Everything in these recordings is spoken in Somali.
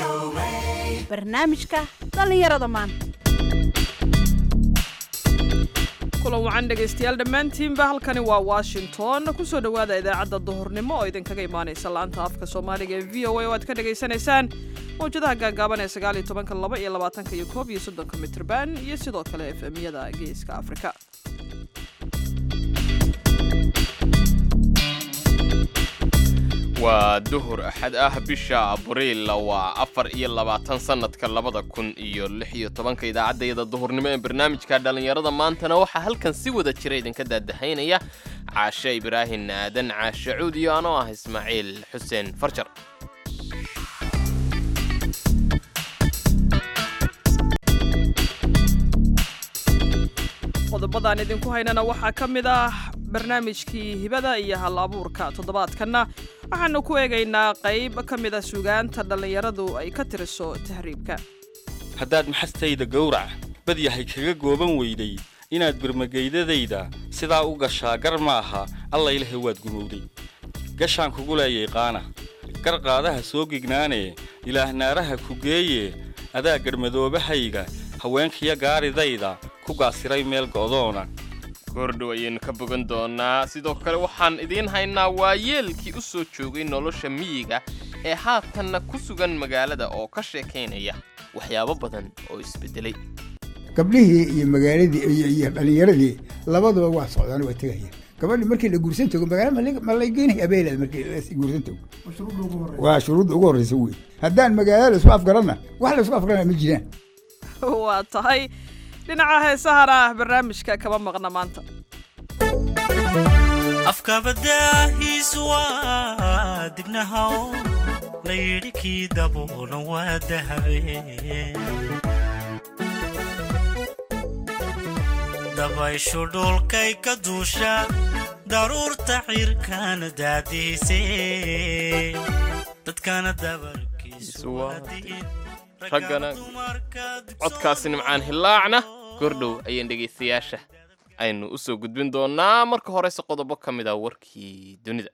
barnaamijka dhallinyarada maanta kulan wacan dhegaystayaal dhammaantiinba halkani waa washington kusoo dhowaada idaacadda duhurnimo oo idinkaga imaanaysa laanta afka soomaaliga ee v o a oo aad ka dhagaysanaysaan mawjadaha gaagaaban ee sagaaliyo tobanka laba iyo labaatanka iyo koob iyo soddonka mitrban iyo sidoo kale efemyada geeska afrika waa duhur axad ah bisha abriil waa afar iyo labaatan sannadka labada kun iyo lix iyo tobanka idaacaddayada duhurnimo ee barnaamijka dhallinyarada maantana waxaa halkan si wada jira idinka daadahaynaya caashe ibraahin aadan caashe cuud iyo anoo ah ismaaciil xuseen farjar qodobadaan idinku haynana waxaa ka mid ah barnaamijkii hibada iyo hal abuurka toddobaadkanna waxaanu ku eegaynaa qayb ka mid a sugaanta dhallinyaradu ay ka tiriso tahriibka haddaad maxastayda gowrac badyahay kaga gooban weyday inaad birmageydadayda sidaa u gashaa gar ma aha alla ilahe waad gumowday gashaan kugu leeyay qaana gar qaadaha soo gignaanee ilaah naaraha ku geeye adaa garhmadoobahayga haweenkiyo gaaridayda ku gaasiray meel go'doona goordhow ayaynu ka bogan doonaa sidoo kale waxaan idiin haynaa waa yeelkii u soo joogay nolosha miyiga ee haatanna ku sugan magaalada oo ka sheekaynaya waxyaabo badan oo isbeddelay gabdhihii iyo magaaladii iyo dhallinyaradii labaduba waa socdaan waa tegayaan gabadhi markii la guursan tago magaala ma la geynaya abeelad markii la guursan tago waa shuruudda ugu horreysa wey haddaan magaalada laisku afgaranna wax laisku afgarana ma jiraan waa tahay dhinaca heesahana ah barnaamijka kama maqna maanta afkabadaahiis waa dibnahaw layidhi kii daboolan waa dahabe dabayshu dhulkay ka duusha daruurta cirkana daadiise dadkana dabarkiisu raggana codkaasi nimcaan hillaacna gordhow ayaan dhegaystayaasha aynu u soo gudbin doonaa marka horeyse qodobo ka mid ah warkii dunida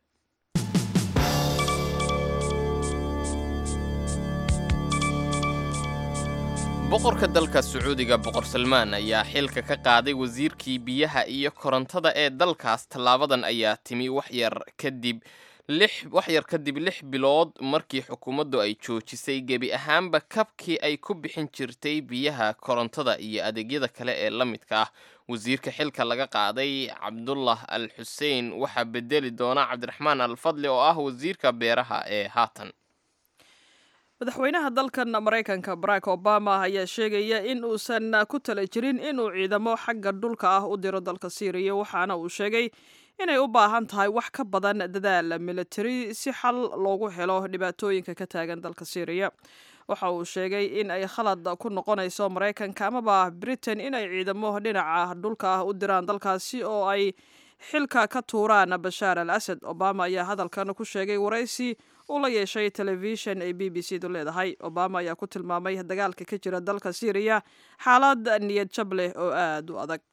boqorka dalka sacuudiga boqor salmaan ayaa xilka ka qaaday wasiirkii biyaha iyo korontada ee dalkaas tallaabadan ayaa timi waxyar kadib lix wax yar kadib lix bilood markii xukuumaddu ay joojisay gebi ahaanba kabkii ay ku bixin jirtay biyaha korontada iyo adeegyada kale ee la midka ah wasiirka xilka laga qaaday cabdullah al xuseen waxaa bedeli doona cabdiraxmaan al fadli oo ah wasiirka beeraha ee haatan madaxweynaha dalkan maraykanka barack obama ayaa sheegaya in uusan ku tala jirin inuu ciidamo xagga dhulka ah u diro dalka syriya waxaana uu sheegay inay u baahan tahay wax ka badan dadaal militari si xal loogu helo dhibaatooyinka ka taagan dalka syriya waxa uu sheegay in ay khalad ku noqonayso maraykanka amaba britain inay ciidamo dhinaca dhulka ah u diraan dalkaasi oo ay xilka ka tuuraan bashaar al asad obama ayaa hadalkan ku sheegay waraysi uu la yeeshay telefishan ay b b c du leedahay obama ayaa ku tilmaamay dagaalka ka jira dalka syriya xaalad niyad jab leh oo aada u adag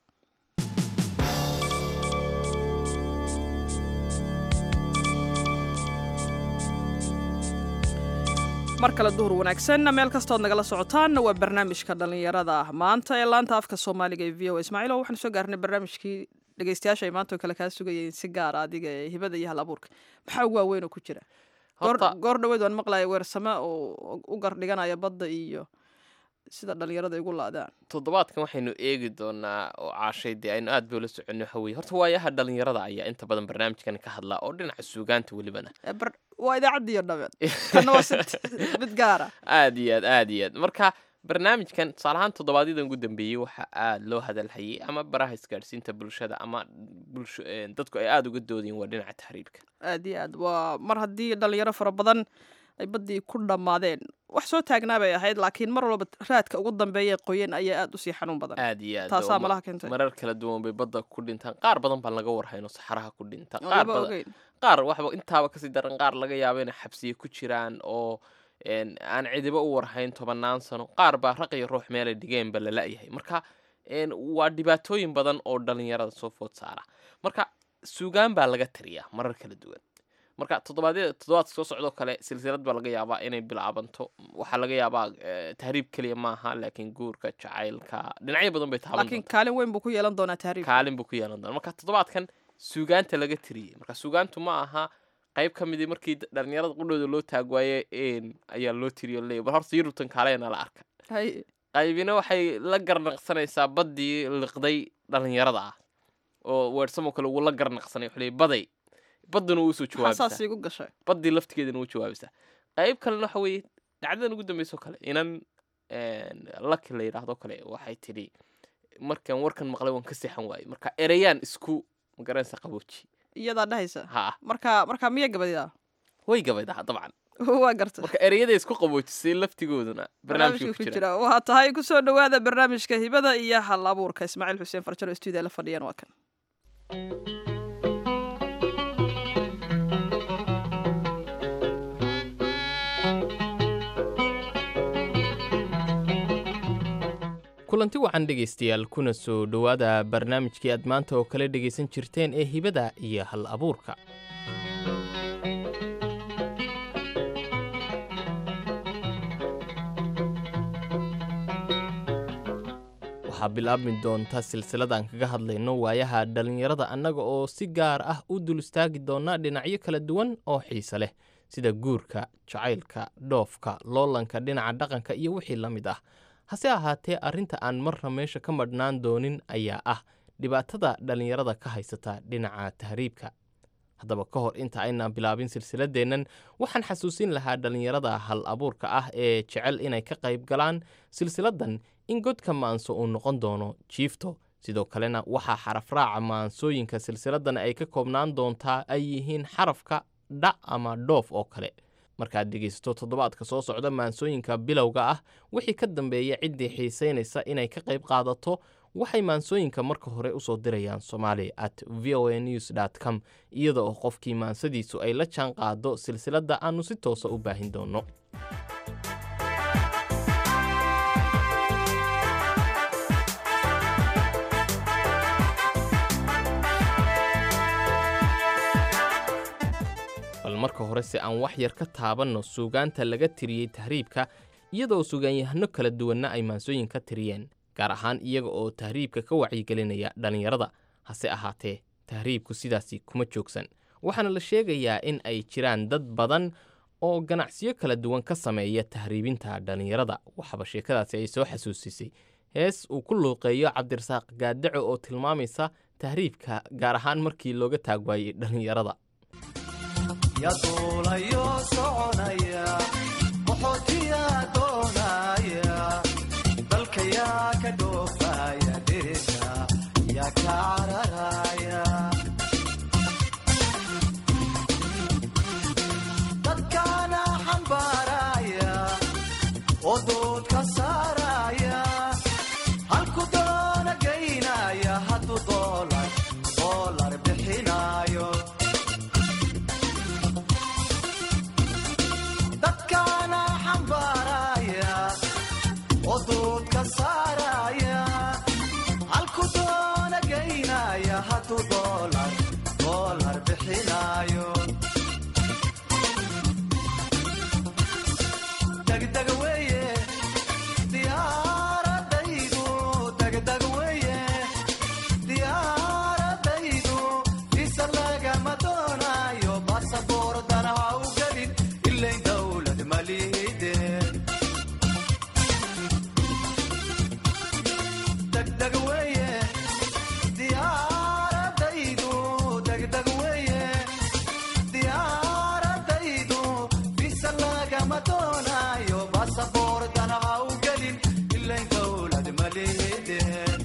mar kale duhur wanaagsan meel kastood nagala socotaan waa barnaamijka dhallinyarada maanta ee laanta afka soomaaliga ee v o ismaaciilo waxaanu soo gaarnay barnaamijkii dhegeystayaasha ay maanta oo kale kaa sugayeen si gaara adiga ee hibada iyo hal abuurka maxaa ugu waaweyn oo ku jira goor dhaweyd waan maqlaya weersame oo u gardhiganaya badda iyo sida dhallinyarada igu laadaan toddobaadkan waxaynu eegi doonaa oo caashay dee aynu aad boola soconno waxa weye horta waayaha dhallinyarada ayaa inta badan barnaamijkan ka hadlaa oo dhinaca suugaanta welibana waa idaacaddiiyo dhaben kana waa si mid gaara aad iyo aad aad iyo aad marka barnaamijkan tusaale ahaan toddobaadyada ugu dambeeyey waxaa aada loo hadalhayay ama baraha isgaadhsiinta bulshada ama bulsho dadku ay aada uga doodayeen waa dhinaca tahriibka aad iyo aad waa mar haddii dhalinyaro fara badan ay baddii ku dhammaadeen wax soo taagnaa bay ahayd laakiin mar walba raadka ugu dambeeya qoyan ayaa aada usii xanuun badan aad iyo aad taasaa oo ma- malaha keentay marar kala duwan bay badda ku dhintaan qaar badan baan laga warhayno saxaraha ku dhinta oo qaar laba badan ogeyn qaar waxba intaaba kasii daran qaar laga yaabo inay xabsiye ku jiraan oo een, aan cidiba u warhayn tobannaan sano qaar baa raq iyo ruux meelay dhigeenba la la'yahay marka een, waa dhibaatooyin badan oo dhalinyarada soo food saara marka suugaan baa laga tiriyaa marar kala duwan marka toddobaadyada toddobaadka soo socdoo kale silsilad baa laga yaabaa inay bilaabanto waxaa laga yaabaa eh, tahriib keliya maaha laakiin guurka jacaylka dhinacyo badan bay taaban laakiin kaalin weyn buu ku yeelan doonaa tahriib kaalin buu ku yeelan doona marka toddobaadkan suugaanta laga tiriyey marka suugaantu ma aha qayb ka midii markii d- dhalinyarada qudhooda loo taagwaaye een ayaa loo tiriyo leey bal horta yurubtan kaaleena la arka hay qaybina waxay la garnaqsanaysaa baddii liqday dhalinyarada ah oo weersamo kale uu la garnaqsanay wuxuu leeyay baday badduna uu usoo maxaa saas jawaabisaa iigu gashay baddii laftigeedana uu jawaabisaa qayb kalena waxa weeye dhacdadan ugu dambeysoo kale inan laki la yidhaahdo kale waxay tidhi markaan warkan maqlay waan ka seexan waayey marka ereyaan isku magaranaysa qabooji iyadaa dhahaysa ha marka marka miya gabadidaa way gabaydaa dabcan waa garta marka ereyada isku qaboojisay laftigooduna barnaamijka ku jira waa tahay kusoo dhowaada barnaamijka hibada iyo hal abuurka ismaaciil xuseen farjaro stuudiya la fadhiyaan waa kan kulanti wacan dhegaystayaal kuna soo dhowaada barnaamijkii aad maanta oo kale dhegaysan jirteen ee hibada iyo hal abuurka waxaa bilaabmi doonta silsiladaan kaga hadlayno waayaha dhallinyarada annaga oo si gaar ah u dul istaagi doona dhinacyo kala duwan oo xiise leh sida guurka jacaylka dhoofka loolanka dhinaca dhaqanka iyo wixii la mid ah hase ahaatee arrinta aan marna meesha ka madhnaan doonin ayaa ah dhibaatada dhallinyarada ka haysata dhinaca tahriibka haddaba ka hor inta aynaan bilaabin silsiladeennan waxaan xasuusin lahaa dhallinyarada hal abuurka ah ee jecel inay ka qayb galaan silsiladdan in godka maanso uu noqon doono jiifto sidoo kalena waxaa xarafraaca maansooyinka silsiladdan ay ka koobnaan doontaa ay yihiin xarafka dha ama dhoof oo kale markaad dhegaysato toddobaadka soo socda maansooyinka bilowga ah wixii ka dambeeya ciddii xiisaynaysa inay ka qayb qaadato waxay maansooyinka marka hore usoo dirayaan somali at v o a news dt com iyada oo qofkii maansadiisu ay la jaan qaado silsiladda aannu si toosa u baahin doonno bal marka hore si aan wax yar ka taabanno suugaanta laga tiriyey tahriibka iyadoo sugaanyahano kala duwanna ay maansooyin ka tiriyeen gaar ahaan iyaga oo tahriibka ka wacyigelinaya dhallinyarada hase ahaatee tahriibku sidaasi kuma joogsan waxaana la sheegayaa in ay jiraan dad badan oo ganacsiyo kala duwan ka sameeya tahriibinta dhallinyarada waxaaba sheekadaasi ay soo xasuusisay hees uu ku luuqeeyo cabdirasaaq gaadaco oo tilmaamaysa tahriibka gaar ahaan markii looga taag waayey dhallinyarada yaduulayo soconaya qaxootiyaa doonaya dalkayaa ka dhoofaya dhirta yaa ka cararaya dadkaana xambaaraya oo dood ka saaraya halku doona geynaya hadduu doolar doolar bixinayo dadkaana xambaaraya oo dood ka saaraya halku doona geynaya hadduu doolar doolar bixinayo degdeg weeye diyaaradaydu degdeg weeye diyaaradaydu visa lagama doonayo basaboordan ha u gelin ilay dowlad malihide degdeg weeye diyaaradaydu degdeg weeye diyaaradaydu visa lagama doonayo basaboordan ha u gelin ilay dowlad malihide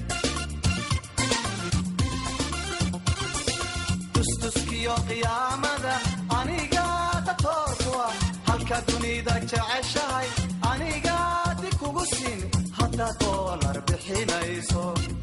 tustuskiyo qiyaamada aniga datoorkuwa halka dunida jeceshahay aniga di kugu siin haddaad doolar bixinayso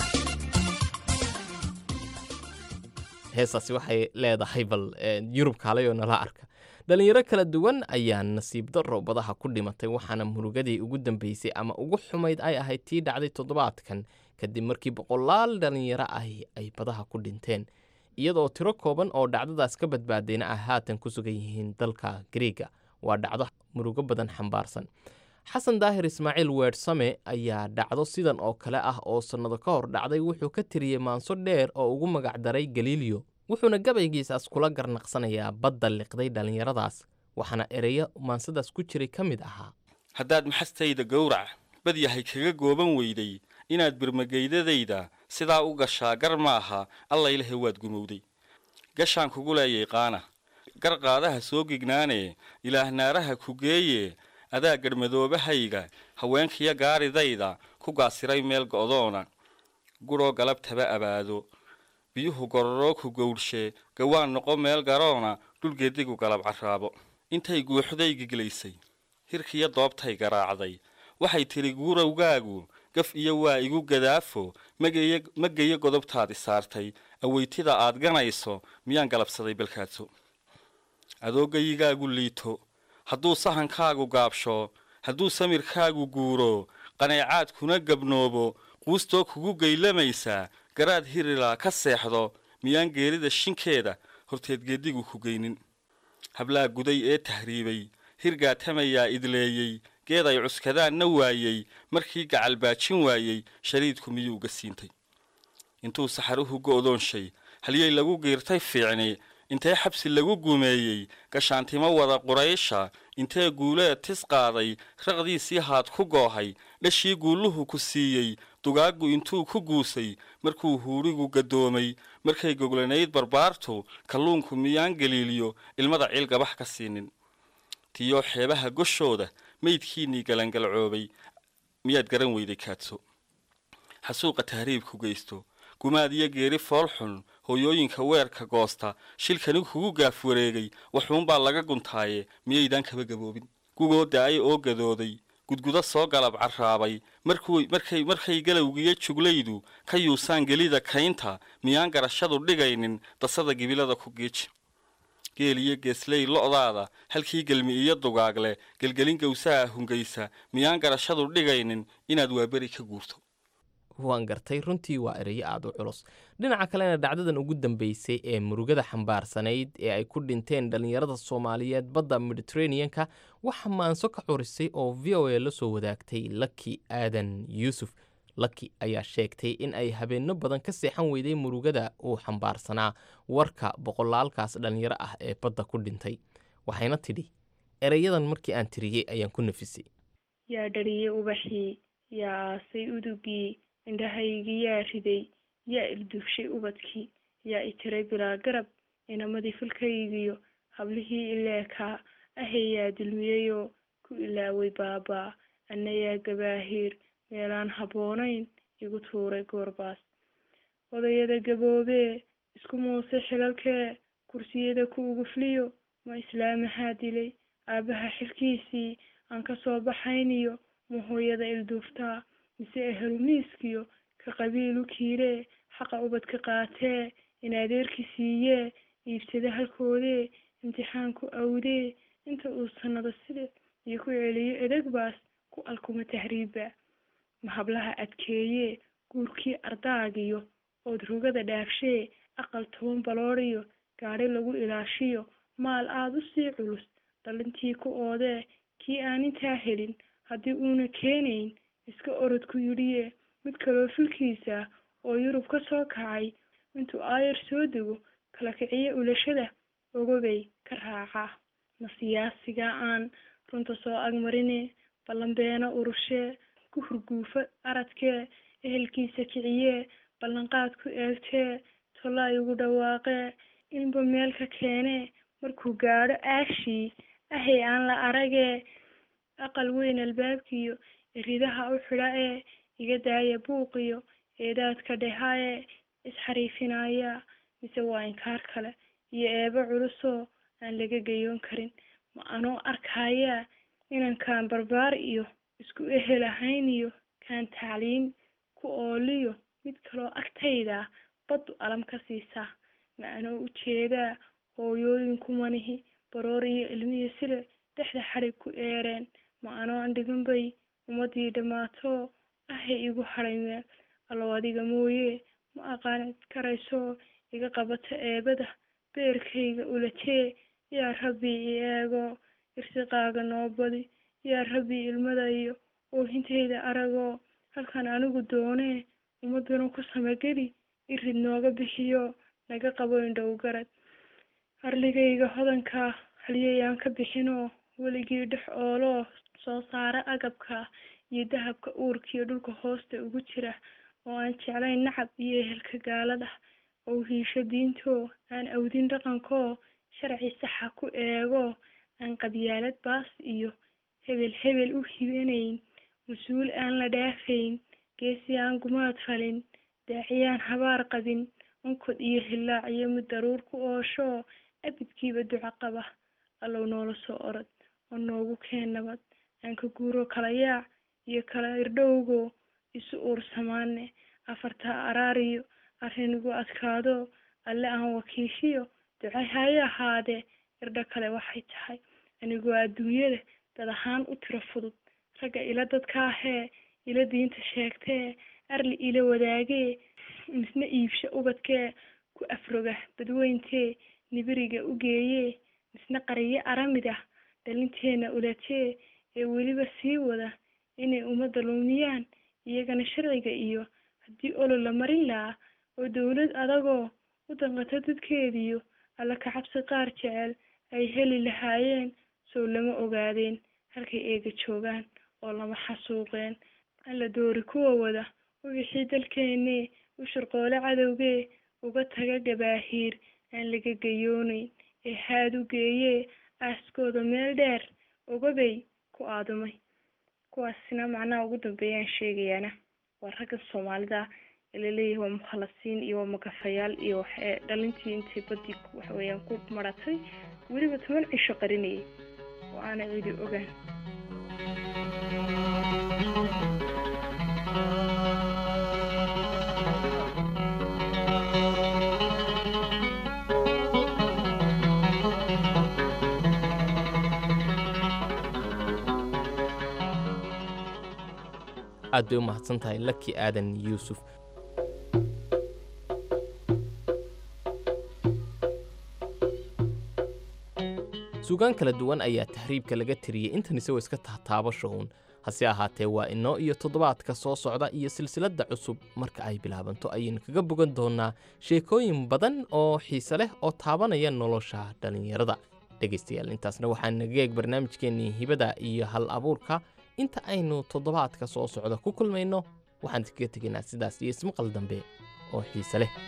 heestaasi waxay leedahay bal yurub kaalay oo nala arka dhallinyaro kala duwan ayaa nasiib darro badaha ku dhimatay waxaana murugadii ugu dambeysay ama ugu xumayd ay ahayd tii dhacday toddobaadkan kadib markii boqolaal dhallinyaro ahi ay badaha ku dhinteen iyadoo tiro kooban oo dhacdadaas ka badbaadayna ay haatan ku sugan yihiin dalka griiga waa dhacdo murugo badan xambaarsan xasan daahir ismaaciil weersame ayaa dhacdo sidan oo kale ah oo sannado ka hor dhacday wuxuu ka tiriyey maanso dheer oo ugu magacdaray galiiliyo wuxuuna gabaygiisaas kula garnaqsanayaa badda liqday dhallinyaradaas waxaana ereyo maansadaas ku jiray ka mid ahaa haddaad maxastayda gowrac badyahay kaga gooban weyday inaad birmageydadayda sidaa u gashaa gar maaha allaylehe waad gumowday gashaan kugu leeyay qaana gar qaadaha soo gignaanee ilaah naaraha ku geeye adaa garhmadoobahayga haweenkiyo gaaridayda ku gaasiray meel go'doona gudhoo galabtaba abaado biyuhu gororoo ku gowdhshee gawaan noqo meel garoona dhulgeedigu galab carraabo intay guuxday giglaysay hirkiyo doobtay garaacday waxay tidhi guurowgaagu gaf iyo waa igu gadaafo ma geyo godobtaadi saartay aweytida aad ganayso miyaan galabsaday balkaadso adoogayigaagu liito hadduu sahankaagu gaabsho hadduu samirkaagu guuro qaneecaadkuna gabnoobo quustoo kugu geylamaysaa garaad hirilaa ka seexdo miyaan geerida shinkeeda horteed geedigu ku geynin hablaa guday ee tahriibay hirgaatamayaa idleeyey geed ay cuskadaanna waayey markii gacalbaajin waayey shariidku miyuu ga siintay intuu saxaruhu go'doonshay halyey lagu giirtay fiicni intee xabsi lagu gumeeyey gashaantimo wada quraysha intee guuleed tis qaaday raqdiisii haad ku goohay dhashii guulluhu ku siiyey dugaaggu intuu ku guusay markuu huurigu gadoomay markay goglanayd barbaartu kalluunku miyaan galiiliyo ilmada ciil gabax ka siinin tiyoo xeebaha goshooda maydkiinnii galangalcoobay miyaad garan weyday kaadso xasuuqa tahriibku geysto gumaad iyo geeri foolxun hooyooyinka weerka goosta shilkani kugu gaaf wareegay waxuunbaa laga guntaaye miyaydaan kaba gaboobin gugoo da-ay oo gadooday gudgudo soo galab carraabay markay markay galowgiyo juglaydu ka yuusaan gelida kaynta miyaan garashadu dhigaynin dasada gibilada ku geeji geel iyo geesley lo'daada halkii gelmi iyo dugaagle gelgelin gawsaha hungaysa miyaan garashadu dhigaynin inaad waaberi ka guurto waan gartay runtii waa ereyo aada u culus dhinaca kalena dhacdadan ugu dambeysay ee murugada xambaarsanayd ee ay ku dhinteen dhallinyarada soomaaliyeed badda mediteraneanka waxaa maanso ka curisay oo v o a la soo wadaagtay laki aadan yuusuf laki ayaa sheegtay in ay habeenno badan ka seexan weyday murugada uu xambaarsanaa warka boqolaalkaas dhallinyaro ah ee badda ku dhintay waxayna tidhi ereyadan markii aan tiriyey ayaan ku nafisay yaa dhariyey ubaxii yaa aasay udugii indhahaygi yaa riday yaa ilduufshay ubadkii yaa itiray bilaa garab inamadii filkaygiyo hablihii ileekaa ahay yaa dulmiyeyoo ku ilaaway baabaa anna yaa gabaahiir meelaan habboonayn igu tuuray goorbaas odayada gaboobee isku muuse xilalkee kursiyada ku ugufliyo ma islaamahaa dilay aabbaha xilkiisii aan ka soo baxayniyo ma hooyada ilduuftaa mise ehelumiiskiyo ka qabiilu kiiree xaqa ubadka qaatee in adeerki siiyee iibsada halkoodee imtixaanku awdee inta uu sanado sida iyo ku celiyo edegbaas ku alkuma tahriibba ma hablaha adkeeyee guurkii ardaagiyo ood rugada dhaafshee aqal toban baloodiyo gaadhi lagu ilaashiyo maal aada u sii culus dhalintii ku oodee kii aan intaa helin haddii uuna keenayn iska orodku yidhiye mid kaloo filkiisa oo yurub ka soo kacay intuu aayar soo dego kala kiciye ulashada ogobay ka raacaa ma siyaasigaa aan runta soo agmarine ballanbeena urushee ku hurguufo aradkee ehelkiisa kiciyee ballanqaad ku eegtee tolla igu dhawaaqee inba meel ka keenee markuu gaadho aashii ahay aan la aragee aqal weyn albaabkiyo iridaha u xidha ee iga daaya buuqiyo eedaadka dheha ee isxariifinaya mise waa inkaar kale iyo eebo culusoo aan laga gayoon karin ma anoo arkayaa inankaan barbaar iyo isku ehel ahayn iyo kaan tacliin ku ooliyo mid kaloo agtayda baddu alam ka siisaa ma anoo ujeedaa hooyooyinku manihi baroor iyo ilmihi sile dhexda xadhig ku eereen ma anoo andhigan bay ummadii dhammaato ahay igu hadhay meel allow adiga mooye ma aqaanid karayso iga qabata eebada beerkayga ulatee yaa rabbi i eego irsiqaaga noo badi yaa rabbi ilmada iyo oohintayda aragoo halkan anigu doonee ummaduna ku samageli irid nooga bixiyo naga qabo indhow garad harligayga hodanka halyayaan ka bixinoo weligii dhex ooloo soo saara agabka iyo dahabka uurkiyo dhulka hoosta ugu jira oo aan jeclayn nacab iyo ehelka gaalada oo hiisho diintoo aan awdin dhaqankoo sharci saxa ku eego aan qabyaalad baas iyo hebel hebel u hibanayn mas-uul aan la dhaafayn geesi aan gumaad falin daaciyaan habaar qabin onkod iyo hillaac iyo mid daruur ku ooshoo abidkiiba duco qaba allow noola soo orod oo noogu keen nabad aan ka guuro kala yaac iyo kala irdhowgo isu uursamaane afartaa araariyo arrinigu adkaado alle aan wakiishiyo ducay haye ahaadee irdho kale waxay tahay anigoo adduunyada dad ahaan u tiro fudud ragga ila dadkaahee ila diinta sheegtee arli ila wadaagee misna iibsho ubadkee ku afroga badweyntee nibiriga u geeyee misna qariyo aramid ah dhalinteena ulatee ee weliba sii wada inay ummadda lumiyaan iyagana sharciga iyo haddii olol la marin lahaa oo dowlad adagoo u danqato dadkeediyo alla ka cabsi qaar jecel ay heli lahaayeen sow lama ogaadeen halkay eega joogaan oo lama xasuuqeen alla doori kuwa wada u wixii dalkeennee u shirqoole cadowgee uga taga gabaahiir aan laga gayoonayn ee haad u geeyee aaskooda meel dheer ogabay ku aadumay kuwaasina macnaha ugu dambeeyaan sheegayaana waa ragga soomaalida ee laleeyahay waa mukhalasiin iyo waa magafayaal iyo waxee dhalintii intay badii waxa weeyaan ku maratay weliba toban cisho qarinayay oo aana cidi ogaan aad bay u mahadsan tahay laki aadan yuusuf suugaan kala duwan ayaa tahriibka laga tiriyey intan isagoo iska tahtaabasho uun hase ahaatee waa inoo iyo toddobaadka soo socda iyo silsiladda cusub marka ay bilaabanto ayaynu kaga bogan doonnaa sheekooyin badan oo xiise leh oo taabanaya nolosha dhallinyarada dhegaystayaal intaasna waxaa naga eeg barnaamijkeennii hibada iyo hal abuurka inta aynu toddobaadka soo socda ku kulmayno waxaan kaga tegaynaa sidaas iyo ismaqal dambe oo xiise leh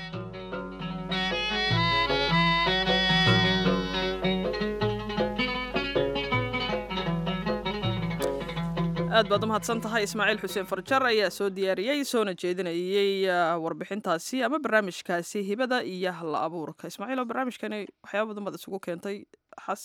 aad baad u mahadsan tahay ismaaciil xuseen farjar ayaa soo diyaariyey soona jeedinayey warbixintaasi ama barnaamijkaasi hibada iyo halla abuurka ismaaciil oo barnaamijkani waxyaaba badan baad isugu keentay xas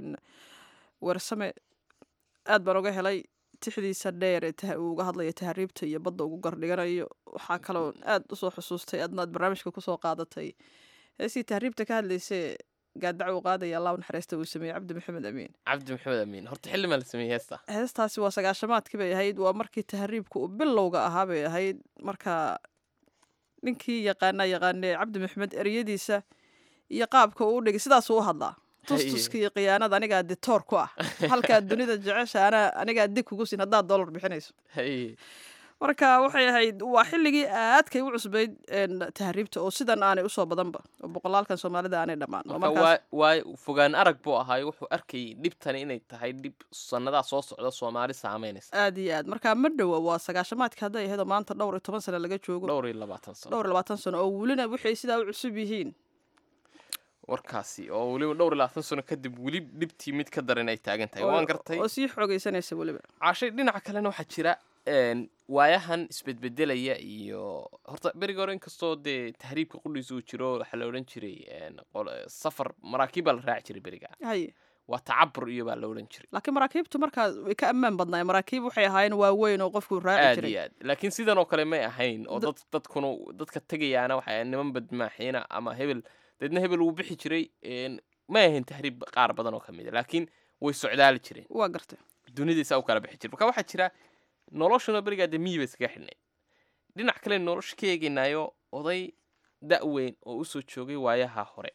weersame aad baan uga helay tixdiisa dheer ee uu uga hadlaya tahriibta iyo badda ugu gardhiganayo waxaa kaloo aad usoo xusuustay adna aad barnaamijka kusoo qaadatay heesii tahriibta ka hadlaysay gaadac uu qaadaya allah u naxariista uu sameeyey cabdi maxamed amiin cabdi maxamed amiin horta xilli maa la sameeyey heesta heestaasi waa sagaashamaadkii bay ahayd waa markii tahriibka uu bilowga ahaa bay ahayd marka ninkii yaqaanaa yaqaanee cabdi maxamed ereyadiisa iyo qaabka uu dhigay sidaasuu u hadlaa tustuska iyo khiyaanada anigaa ditoor ku ah halkaa dunida jecesha ana anigaa dig kugu siin haddaad dollar bixinayso marka waxay ahayd waa xilligii aadkay u cusbayd tahriibta oo sidan aanay usoo badanba oo boqolaalkan soomaalida aanay dhammaan waa fogaan arag buu ahaay wuxuu arkayay dhibtani inay tahay dhib sannadaa soo socda soomaali saameynaysa aad iyo aad marka ma dhowa waa sagaashamaadka hadday ahayd oo maanta dhowr iyo toban sano laga joogo dhowr iyo labaatan sano dhowr iyo labaatan sano oo welina waxay sidaa u cusub yihiin warkaasi oo weliba dhowr iyo labaatan sano kadib weli dhibtii mid ka daran ay taagan tahay waan gartay oo sii xoogaysanaysa weliba cashay dhinaca kalena waxaa jira waayahan isbedbedelaya iyo horta beriga hore inkastoo dee tahriibka qudhiisa uu jiro waxaa la odhan jiray safar maraakiib baa la raaci jiray beriga haye waa tacabur iyo baa la odhan jiray laakiin maraakiibtu markaa way ka ammaan badnaay maraakiib waxay ahaayeen waaweyn oo qofku raaci aad jiray iyo aad laakiin sidan oo kale may ahayn oo dad dadkuna dadka tegayaana waxay niman badmaaxiina ama hebel deedna hebel wuu bixi jiray may ahayn tahriib qaar badan oo ka mid a laakiin way socdaali jireen waa gartay dunidaisaa u kala bixi jira marka waxaa jira noloshuna berigaa dee miyi ba iskaga xidhnayd dhinac kale nolosha ka eegaynaayo oday da' weyn oo usoo joogay waayaha hore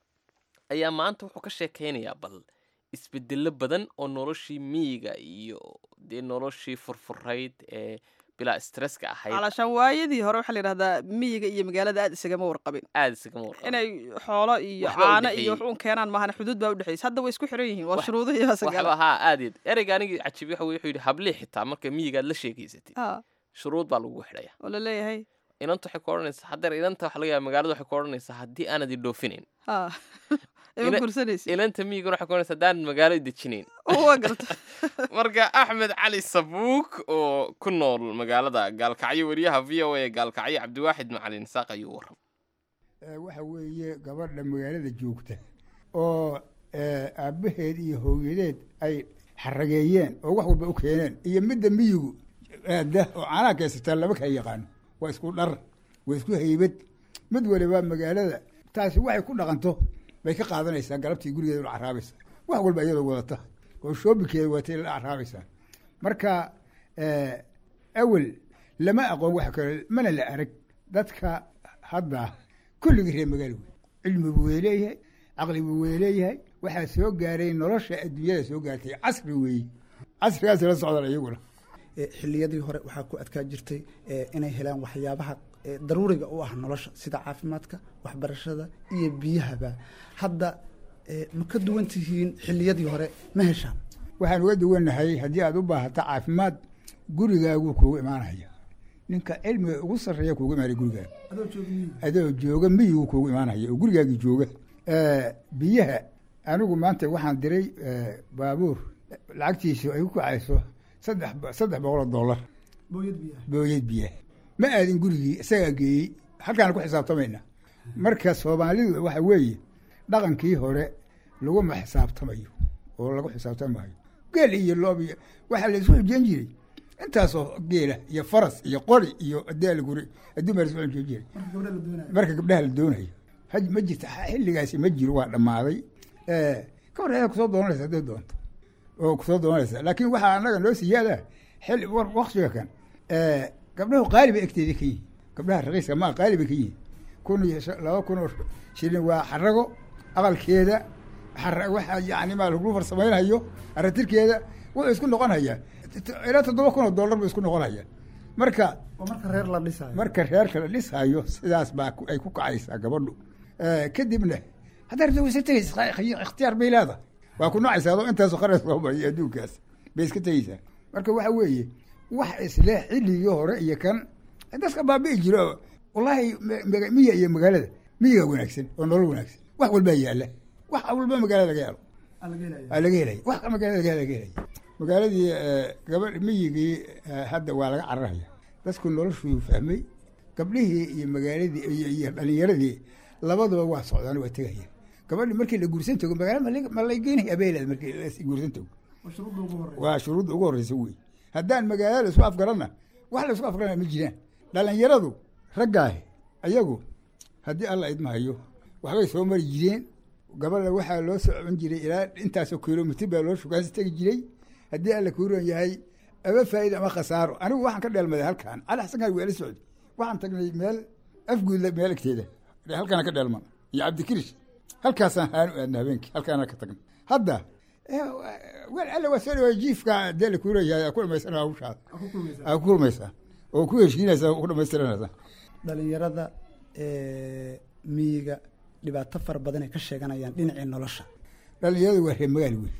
ayaa maanta wuxuu ka sheekaynayaa bal isbedello badan oo noloshii miyiga iyo dee noloshii furfurayd ee bilaa stresska ahayd calashaan waayadii hore waxaa la yidhahdaa miyiga iyo magaalada aad isagama warqabin aada isagama warqabin inay xoolo iyo Waxba u caano dhexeeyey. iyo wax uun keenaan maahan xuduud baa udhexeysa hadda way isku xiran yihiin waa Wax- shuruudo iyo waxba sagaal haa aadid ereyga anigii cajibi waxa weye wuxuu yidhi hablii xitaa marka miyigaad la sheegaysatid Ah, shuruud baa lagu xidhaya oo la leeyahay inanta waxay ku odhanaysaa haddeer inanta waxa laga yaaba magaalada waxay ku odhanaysaa haddii aanad i dhoofinayn ha ima Ina- gursanaysa ilanta miyiguna waxay ku odhanaysaa haddaanad magaalo i dejinayn waa garta marka axmed cali sabuuk oo ku nool magaalada gaalkacyo weriyaha v o a gaalkacyo cabdiwaaxid macalin saaq ayuu waram Eh, waxa weeye gabadha magaalada joogta oo eh, aabbaheed iyo hooyadeed ay xarageeyeen oo wax walba u keeneen iyo midda miyigu aada oo caanaha kaysataa lama kala yaqaano waa isku dhar waa isku haybad mid waliba magaalada taasi waxay ku dhaqanto bay ka qaadanaysaa galabtii gurigeeda la caraabaysa wax walba iyadoo wadata oo shoobinkeeda watay la caraabaysaa marka eh, awel lama aqoon wax kale mana la arag dadka hadda kulligii reer magaalo wey cilmi buu way leeyahay caqli buu way leeyahay waxaa soo gaaray nolosha adduunyada soo gaartay casri weeye casrigaas la socdaan iyaguna Eh, xilliyadii hore waxaa ku adkaa jirtay eh, inay helaan waxyaabaha eh, daruuriga u ah nolosha sida caafimaadka waxbarashada iyo biyahaba hadda eh, ma ka duwan tihiin xilliyadii hore ma heshaan waxaan uga duwanahay haddii aad u baahato caafimaad gurigaaguu kuugu imaanaya ninka cilmiga ugu sarreeya kuugu imaanaya gurigaaga adoo jooga miyigu kuugu imaanaya oo gurigaagii jooga Eh, biyaha anigu maanta waxaan diray eh, baabuur lacagtiisu ay ku kacayso saddex bo- saddex boqol oo dollar booyad biyaha ma aadin gurigii isagaa geeyey halkaana ku xisaabtamayna marka soomaalidu waxa weeye dhaqankii hore laguma xisaabtamayo oo lagu xisaabtamayo geel iyo loob iyo waxaa la isu xujeyn jiray intaasoo geela iyo faras iyo qori iyo adeel guri adduun baa la isu xujeyn jiray marka gabdhaha la doonayo haj ma jirta xilligaasi ma jiro waa dhammaaday Eh, ka hor ayaa kusoo doonanaysa hadday doonto oo kusoo doonaysa laakiin waxaa annaga noo siyaada xilli war- waktiga kan eh, gabdhahu qaali bay egteeda ka yihiin gabdhaha raqiiska maa qaali bay ka yihiin kun iyo shan- laba kun oo shilin waa xarago aqalkeeda xara waxa yani maa lagu farsamaynayo aratirkeeda wuxuu isku noqonaya ilaa toddoba kun oo dollar buu isku noqonaya marka oo marka reer la dhisayo marka reerka la dhisayo sidaas baa ku- ay ku kacaysaa gabadhu Eh, kadibna haddaad rabto waysa tegeysa ikh- ikhtiyaar bay leedahay waa ku nacaysaa adoo intaasoo qaras soo mariyo adduunkaas bay iska tegeysaa marka waxa weeye wax isle xilligii hore iyo kan dadka baabi'i jiro wallaahi ma- maga- miya iyo magaalada miyiga wanaagsan oo nolol wanaagsan wax walbaa yaala wax walba magaalada laga yaalo aa laga helaya wax magaalada laga laga helaya magaaladii eh, gabadh miyigii eh, hadda waa laga cararaya dadku noloshuu fahmay gabdhihii iyo magaaladii iyo iyo dhalinyaradii labaduba waa socdaan waa tegayaan gabadhi markii la guursan tago magaala ma la- ma la geynaya abeelad markii la guursan tago waa shuruudda ugu horreysa wey haddaan magaalada la isku afgaranna wax la isku afgarana ma jiraan dhalinyaradu raggaahi ayagu haddii alla idmahayo waxbay soo mari jireen gabadha waxaa loo socon jiray ilaa intaasoo kilomitr baa loo shugaansi tegi jiray haddii alla kuuran yahay ama faa'iida ama khasaaro anigu waxaan ka dheelmaday halkan cali xasankan waa la socday waxaan tagnay meel afguudla meel agteeda halkaana ka dheelman iyo cabdikirish halkaasaan haanu aadna habeenkii halkaana ka tagnay hadda wel alla waa soo dhawaay jiifka dee la kuuleeyahay aa ku dhamaysana hawshaada aa ku kulmaysaa oo ku heshiinaysaa oo ku dhamaystiranaysaa dhalinyarada eh, miyiga dhibaato fara badan ay ka sheeganayaan dhinacii nolosha dhalinyaradu waa reer magaalo wey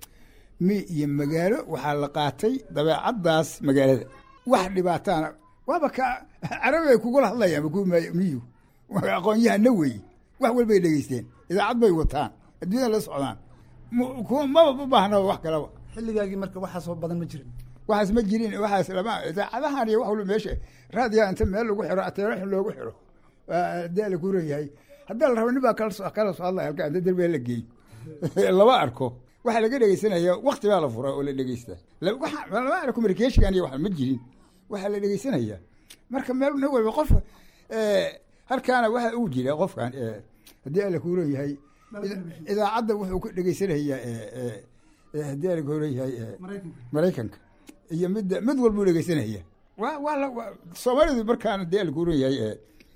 mi iyo magaalo waxaa la qaatay dabeecaddaas magaalada wax dhibaataana waaba ka carabi ay kugula hadlayaan ba kuwa ma- miyigu waa aqoon-yahana weeye wax walbay dhegeysteen idaacad bay wataan adduunyada la socdaan mu- kuwa maba u baahnaba wax kalaba xilligaagii marka waxaasoo badan ma jirin waxaas ma jirin waxaas lama idaacadahan iyo wax walba meesha raadiyaa inta meel lagu xiro ateeraxin loogu xiro waa dee la kuran yahay haddii la rabo nin baa kala soo kala soo hadlaya halka inta derbiga la geey lama arko waxaa laga dhegeysanaya wakti baa la furaa oo la dhegeystaa La- waxa- lama arko communicationkan iyo wax ma jirin waxaa la dhegeysanaya marka meel nin walba qofka eh, halkaana waxa uu jira qofkan eh, haddii alla kuuran yahay ida- idaacadda wuxuu ku dhegeysanayaa eh, eh, eh, haddii alla kuuran yahay eh, maraykanka iyo midda mid walbuu dhegeysanaya waa waa la waa- soomaalidu markaana dee alkuuran yahay ee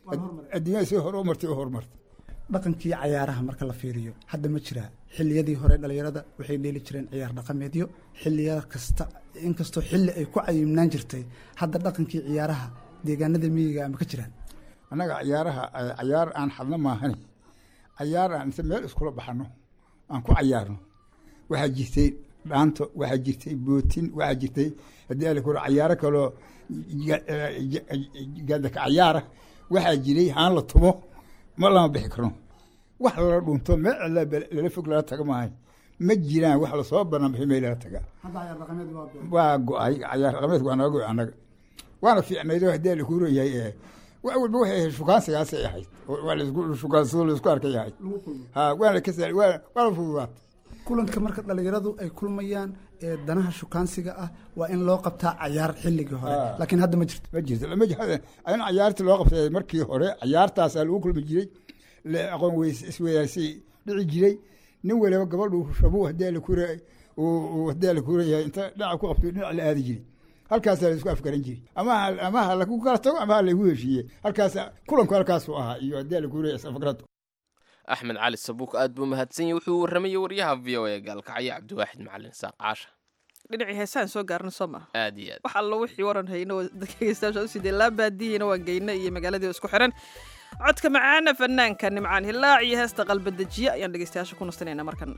adduunyada si hore u martay u horumartay dhaqankii cayaaraha marka la fiiriyo hadda ma jiraa xilliyadii hore dhalinyarada waxay dheeli jireen ciyaar dhaqameedyo xilliya kasta inkastoo xilli ay ku cayimnaan jirtay hadda dhaqankii ciyaaraha deegaanada miyiga ama ka jiraan annaga cayaaraha eh, cayaar aan xadno maahane cayaar aan inta meel iskula baxano aan ku cayaarno waxaa jirtay dhaanto waxaa jirtay bootin waxaa jirtay haddii ala kuro cayaaro kaloo ga- eh, ja- gaadaka cayaara waxaa jiray haan la tumo ma lama bixi karno wax lala dhunto meel cidla bel- lala fog lala taga maahay ma jiraan wax lasoo banaan meel lala taga hadda ciyaar dhaqameed waa waa go-ay cayaar dhaqameedka waa naga go-ay annaga waana fiicnaydoo haddii la kuu royahay ee wax walba waxay ahayd shukaansigaasay ahayd oo waa laisku shukaansado laisku arkay ahayd ha waana ka sa- waa- waana fududaatay kulanka marka dhalinyaradu ay kulmayaan ee danaha shukaansiga ah waa in loo qabtaa cayaar xilligii hore Ah. laakiin hadda ma jirto ma jirto lama jihada in cayaartii loo qabtay markii hore cayaartaasaa lagu kulmi jiray la aqoon weys isweydaarsi dhici jiray nin waliba gabadhu shabu haddii la kura haddii la kuurayahay inta dhinaca ku qabto dhinac la aadi jiray halkaasaa la isku afgaran jiray ama ha- ama ha lagu kala tago ama ha lagu heshiiye halkaasa kulanku halkaasuu ahaa iyo haddii la kuuraya isafgarad axmed cali sabuuk aad buu mahadsan yahay wuxuu warramayey waryaha v o a gaalkacyo cabdiwaaxid macalin saaq caasha dhinacii heesaan soo gaarna soo maha aad iyo aad wax alla wixii waran hayno dhegeystayaasha u sidee laa baadiyiina waan geyna iyo magaaladii oo isku xiran codka macaana fanaanka nimcaan hilaac iyo heesta qalbadejiye ayaan dhegeystayaasha ku nastanayna markan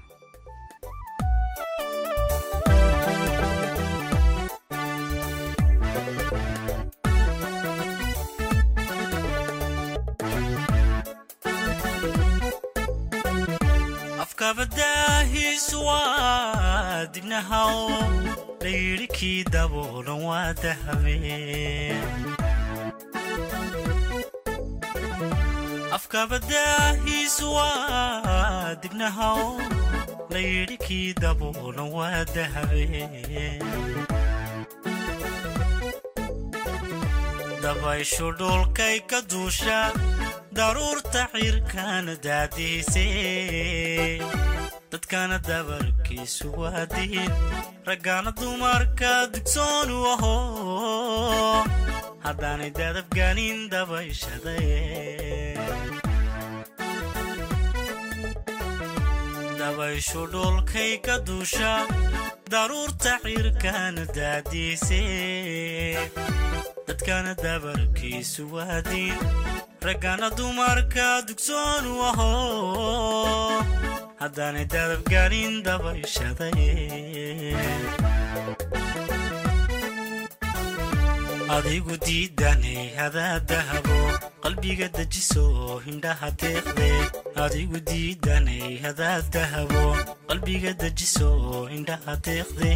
afkabadaahiisu waa dibnahaw layidhi kii daboolan waa dahabeen afkabadaahiisu waa dibnahaw layidhi kii daboolan waa dahabeen dabayshu dhulkay ka duusha daruurta cirkana daadiisay dadkana dabarkiisu waa diin raggaana dumarka dugsoonu aho haddaanay dadabganin dabayshaday dabayshu dhulkay ka duusha daruurta cirkana daadiisay dadkana dabarkiisu waa diin raggana dumarka dugsoonu aho haddaanay dadabganin dabayshaday adigu diidanay hadaa dahabo qalbiga dejiso hindhaha deeqde adigu diidanay hadaa dahabo qalbiga dejiso hindhaha deeqde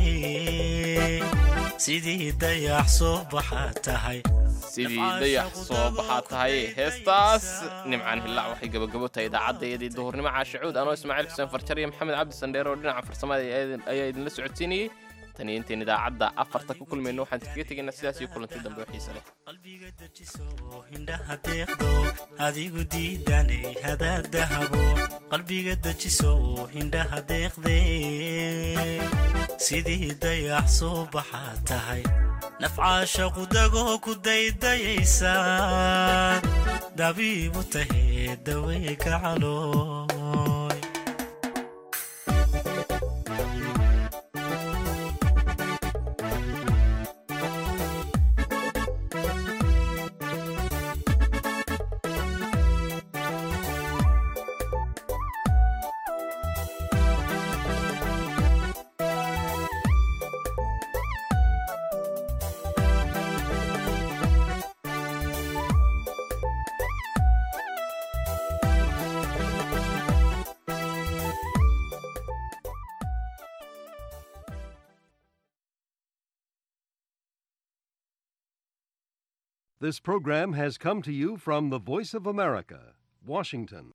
sidii dayax soo baxaa tahay sidii dayax soo baxaa tahay heestaas nimcaan hillaac waxay gabagabo tahay idaacaddaeedii duhurnimo caashacuud anoo ismaaciil xuseen farjar iyo maxamed cabdi sandheer oo dhinaca farsamada ayaa idinla socodsiinayey tan iyo intayn idaacadda afarta ku kulmayno waxaan kaga tegaynaa sidaas iyo kulanti dambe oo xiise leh qalbiga dejiso hindhaha deeqdo adigu diidanay hadaa dahabo qalbiga dejiso hindhaha deeqde sidii dayax soo baxaa tahay nafcaasha qudagoo ku daydayaysaa dabiibu tahee daweyga calooy This program has come to you from the Voice of America, Washington.